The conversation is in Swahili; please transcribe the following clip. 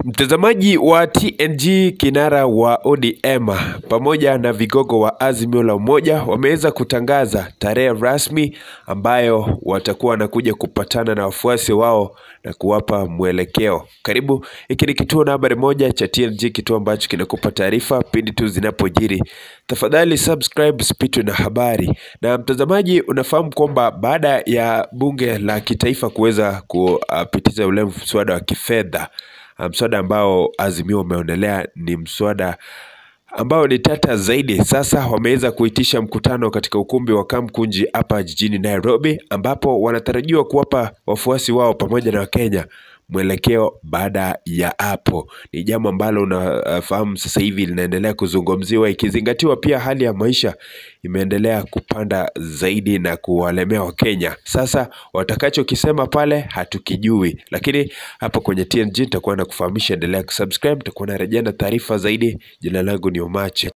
Mtazamaji wa TNG, kinara wa ODM pamoja na vigogo wa Azimio la Umoja wameweza kutangaza tarehe rasmi ambayo watakuwa wanakuja kupatana na wafuasi wao na kuwapa mwelekeo. Karibu, hiki ni kituo nambari moja cha TNG, kituo ambacho kinakupa taarifa pindi tu zinapojiri. Tafadhali subscribe usipitwe na habari. Na mtazamaji, unafahamu kwamba baada ya bunge la kitaifa kuweza kupitisha ule mswada wa kifedha mswada ambao Azimio umeonelea ni mswada ambao ni tata zaidi. Sasa wameweza kuitisha mkutano katika ukumbi wa Kamkunji hapa jijini Nairobi, ambapo wanatarajiwa kuwapa wafuasi wao pamoja na Wakenya mwelekeo baada ya hapo. Ni jambo ambalo unafahamu sasa hivi linaendelea kuzungumziwa, ikizingatiwa pia hali ya maisha imeendelea kupanda zaidi na kuwalemea Wakenya. Sasa watakachokisema pale hatukijui, lakini hapa kwenye TNG nitakuwa na kufahamisha. Endelea kusubscribe, nitakuwa narejea na taarifa zaidi. Jina langu ni Omache.